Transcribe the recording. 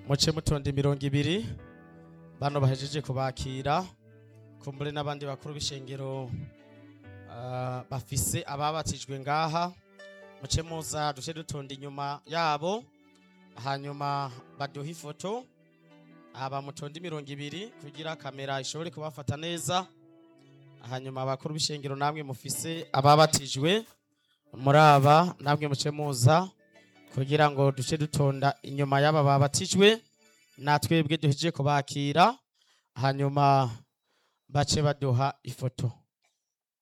muce mutonda imirongo ibiri bano bahejeje kubakira kumbure n'abandi bakuru b'ishengero ah, bafise ababatijwe ngaha muce muza duce dutonda inyuma yabo hanyuma baduha ifoto aba mutonda imirongo ibiri kugira kamera ishobore kubafata neza hanyuma abakuru b'ishengero namwe mufise ababatijwe muri aba namwe muce muza kugira ngo duce dutonda inyuma y'aba babatijwe natwebwe duhejeje kubakira hanyuma bace baduha ifoto